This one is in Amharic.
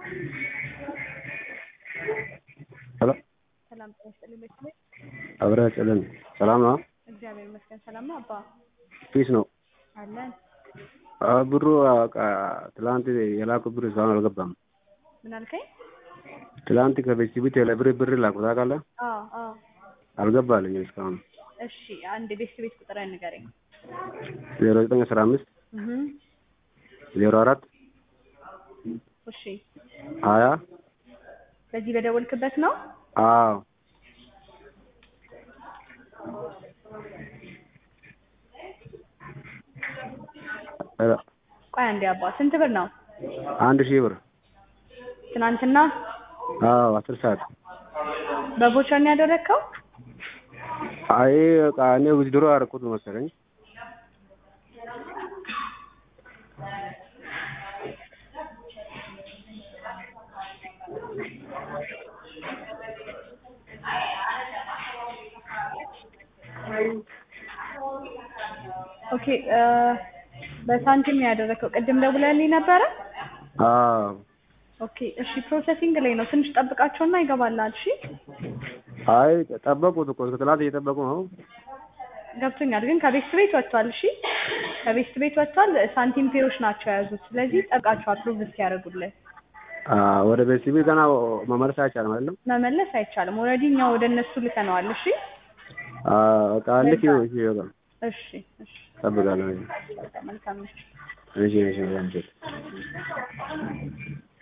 ሄሎ ሰላም ጤና ይስጥልኝ። በስሜ አብረህ ጭልን ሰላም ነው? እግዚአብሔር ይመስገን ሰላም ነው። አባ ፒስ ነው። አለን። አዎ፣ ብሩ በቃ ትላንት የላኩ ብር እስካሁን አልገባም። ምን አልከኝ? ትላንት ከቤተሰቤ ለብር ብር ላኩ ታውቃለህ? አዎ አዎ። አልገባልኝም እስካሁን። እሺ አንድ ቤት ቤት ቁጥር ንገረኝ። ዜሮ ዘጠኝ አስራ አምስት እህ ዜሮ አራት እሺ ሀያ በዚህ በደወልክበት ነው? አዎ ሄሎ ቆይ አንዴ አባ ስንት ብር ነው? አንድ ሺህ ብር ትናንትና አዎ አስር ሰዓት በቮቸር ነው ያደረግከው? አይ በቃ እኔ ዊዝድሮ አደረኩት መሰለኝ። ኦኬ እ በሳንቲም ነው ያደረግከው። ቅድም ደውለህልኝ ነበረ? አዎ ኦኬ እሺ ፕሮሰሲንግ ላይ ነው። ትንሽ ጠብቃቸውና ይገባልሃል። እሺ አይ ጠበቁት እኮ እስከ ትላንት እየጠበቁ ነው። ገብቶኛል፣ ግን ከቤት ቤት ወጥቷል። እሺ ከቤት ቤት ወጥቷል። ሳንቲም ፔዎች ናቸው የያዙት። ስለዚህ ጠብቃቸው አፕሩቭ እስኪያደርጉልህ። አዎ ወደ ቤተሰቤ ገና መመለስ አይቻልም አይደለም? መመለስ አይቻልም። ኦልሬዲ እኛ ወደ እነሱ ልከነዋል። እሺ አዎ በቃ ልክ ይኸው እሺ በቃ እሺ እሺ እጠብቃለሁ። መልካም ነች። እሺ እሺ እሺ